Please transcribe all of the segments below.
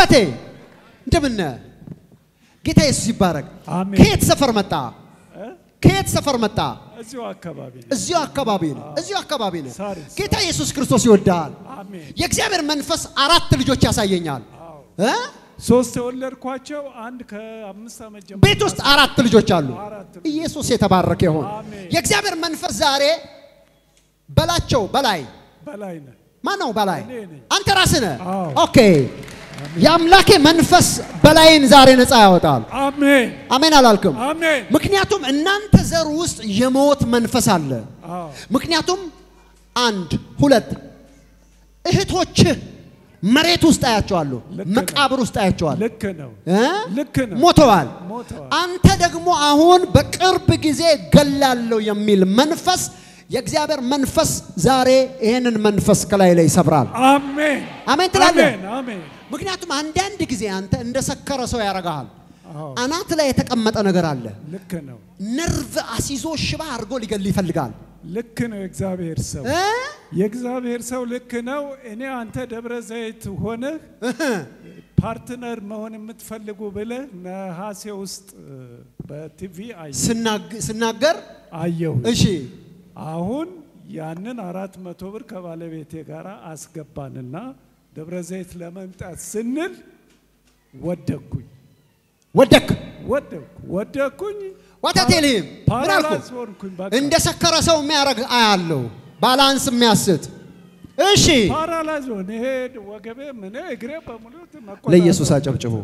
አባቴ እንደምን ነህ? ጌታ ኢየሱስ ይባረክ። አሜን። ከየት ሰፈር መጣ? እ? ከየት ሰፈር መጣ? እዚሁ አካባቢ ነው። እዚሁ አካባቢ ነው። እዚሁ አካባቢ ነው። ሳሪስ። ጌታ ኢየሱስ ክርስቶስ ይወዳል። አሜን። የእግዚአብሔር መንፈስ አራት ልጆች ያሳየኛል። አዎ። እ? ሶስት የወለድኳቸው አንድ ከአምስት ዓመት ጀምሮ ቤት ውስጥ አራት ልጆች አሉ። አራት ልጆች። ኢየሱስ የተባረከ ይሁን። አሜን። የእግዚአብሔር መንፈስ ዛሬ በላቸው በላይ በላይ ነህ። ማን ነው በላይ? እኔ ነኝ። አንተ ራስህ ነህ። አዎ። ኦኬ። የአምላኬ መንፈስ በላይን ዛሬ ነፃ ያወጣል። አሜን አሜን አላልክም? አሜን። ምክንያቱም እናንተ ዘር ውስጥ የሞት መንፈስ አለ። አዎ ምክንያቱም አንድ ሁለት እህቶችህ መሬት ውስጥ አያቸዋለሁ፣ ልክ ነው። መቃብር ውስጥ አያቸዋለሁ ልክ ነው። እ? ልክ ነው። ሞተዋል። ሞተዋል። አንተ ደግሞ አሁን በቅርብ ጊዜ ገላለሁ የሚል መንፈስ የእግዚአብሔር መንፈስ ዛሬ ይህንን መንፈስ ከላይ ላይ ይሰብራል። አሜን አሜን ትላለህ? አሜን አሜን። ምክንያቱም አንዳንድ ጊዜ አንተ እንደ ሰከረ ሰው ያደርግሃል። አዎ አናት ላይ የተቀመጠ ነገር አለ። ልክ ነው። ነርቭ አሲዞ ሽባ አድርጎ ሊገል ይፈልጋል ልክ ነው። የእግዚአብሔር ሰው እ? የእግዚአብሔር ሰው ልክ ነው። እኔ አንተ ደብረ ዘይት ሆነህ ፓርትነር መሆን የምትፈልጉ ብለህ ነሐሴ ውስጥ እ፣ በቲቪ አየ- ስናግ- ስናገር አየሁ። እሺ አሁን ያንን አራት መቶ ብር ከባለቤቴ ጋር አስገባንና ደብረ ዘይት ለመምጣት ስንል ወደኩኝ ወደክ ወደኩ ወደኩኝ ዋታቴልህም ምን አልኩ? ፓራላይዝ ሆንኩኝ። በቃ እንደ ሰከረ ሰው የሚያደርግ አያለው፣ ባላንስ የሚያስት እሺ። ፓራላይዝ ሆን ይሄ ወገቤ ምን እግሬ በሙሉ መቆጣጠር ለኢየሱስ አጨብጭቡ።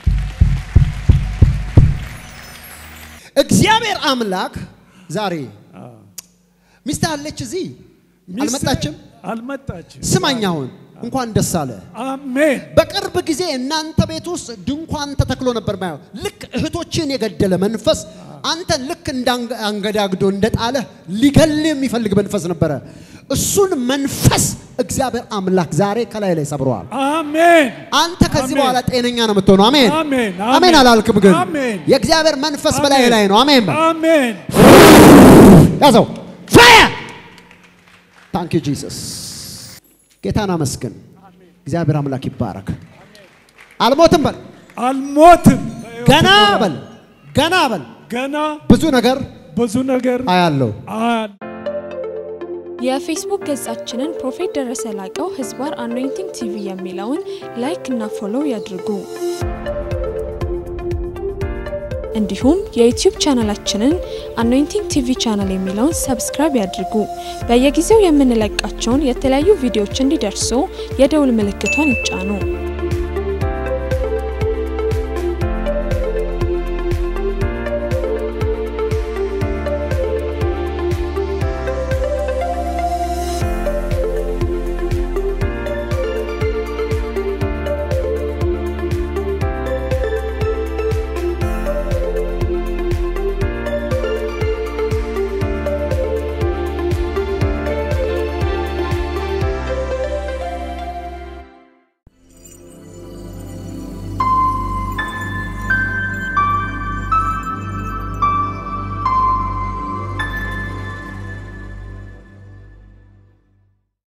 እግዚአብሔር አምላክ ዛሬ አዎ። ሚስት አለች እዚህ ሚስቴ አልመጣችም። አልመጣችም። ስማኝ አሁን እንኳን ደስ አለ። አሜን በቅርብ ጊዜ እናንተ ቤት ውስጥ ድንኳን ተተክሎ ነበር ማየው። ልክ እህቶችን የገደለ መንፈስ አንተን ልክ እንዳንገዳግዶ እንደጣለ ሊገል የሚፈልግ መንፈስ ነበረ። እሱን መንፈስ እግዚአብሔር አምላክ ዛሬ ከላይ ላይ ሰብረዋል። አሜን አንተ ከዚህ አሜን። በኋላ ጤነኛ ነው የምትሆነው። አሜን አሜን አሜን አላልክም፣ ግን አሜን የእግዚአብሔር መንፈስ በላይ ላይ ነው። አሜን በል። አሜን ያዘው ፋየር ታንክ ዩ ጂሰስ። ጌታን አመስግን። እግዚአብሔር አምላክ ይባረክ። አልሞትም በል፣ አልሞትም ገና በል፣ ገና በል። ገና ብዙ ነገር ብዙ ነገር አያለው። አል የፌስቡክ ገጻችንን ፕሮፌት ደረሰ ላቀው ህዝባር አኖይንቲንግ ቲቪ የሚለውን ላይክ እና ፎሎው ያድርጉ። እንዲሁም የዩቲዩብ ቻናላችንን አኖይንቲንግ ቲቪ ቻናል የሚለውን ሰብስክራይብ ያድርጉ። በየጊዜው የምንለቃቸውን የተለያዩ ቪዲዮዎች እንዲደርሱ የደውል ምልክቷን ይጫኑ።